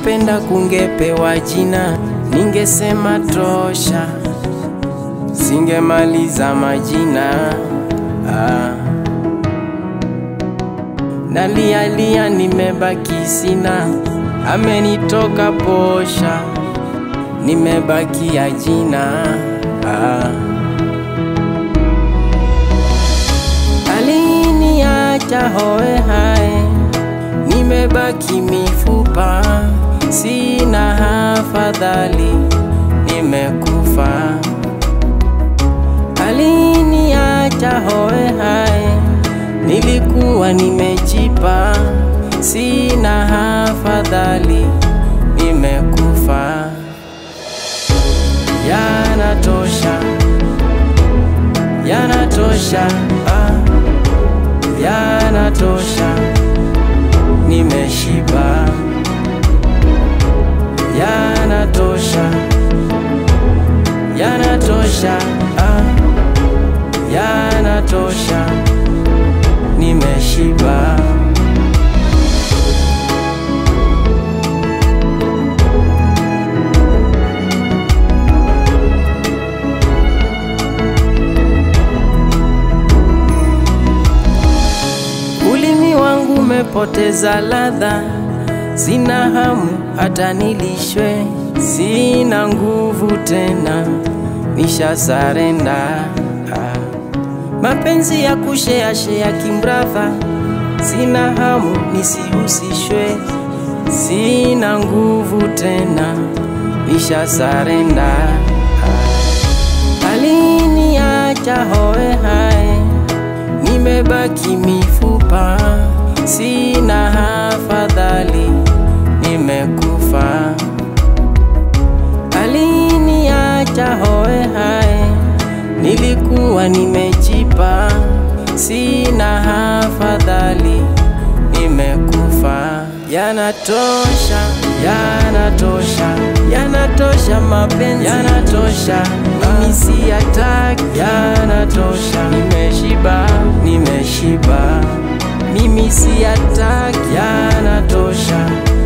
Ningependa kungepewa jina, ningesema tosha, singemaliza majina ah. Nalialia nimebaki sina, amenitoka posha, nimebakia jina ah. Aliniacha hoe hae, nimebaki mifupa, sina hafadhali, nimekufa. Aliniacha hoe hae, nilikuwa nimejipa, sina hafadhali, nimekufa. Yanatosha, yanatosha, ah, yanatosha, nimeshiba. Yanatosha, yanatosha, ah, yanatosha, nimeshiba. Ulimi wangu umepoteza ladha, sina hamu hata nilishwe, sina nguvu tena, nisha sarenda. Ah. Mapenzi ya kushea shea kimbratha, sina hamu nisihusishwe, sina nguvu tena, nisha sarenda. Ah. Aliniacha hoe hae nimebaki mifupa, sina hafadhali, nimekufa. Aliniacha hoe hae, nilikuwa nimejipa, sina hafadhali, nimekufa. Yanatosha, yanatosha, yanatosha mapenzi, yanatosha, mimi siyataki, yanatosha, nimeshiba, nimeshiba, mimi siyataki, yanatosha,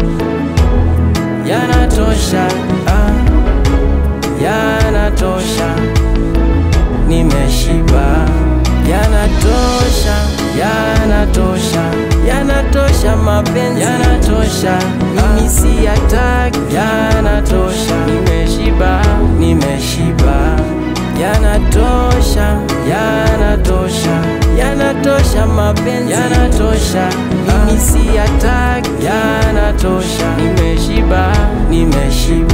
yanatosha, ah, yanatosha, nimeshiba, yanatosha, yanatosha, yanatosha mapenzi, yanatosha, mimi siyataki, yanatosha, nimeshiba, nimeshiba, yanatosha, yanatosha, yanatosha mapenzi, yanatosha, mimi siyataki, yanatosha, nimeshiba, nimeshiba.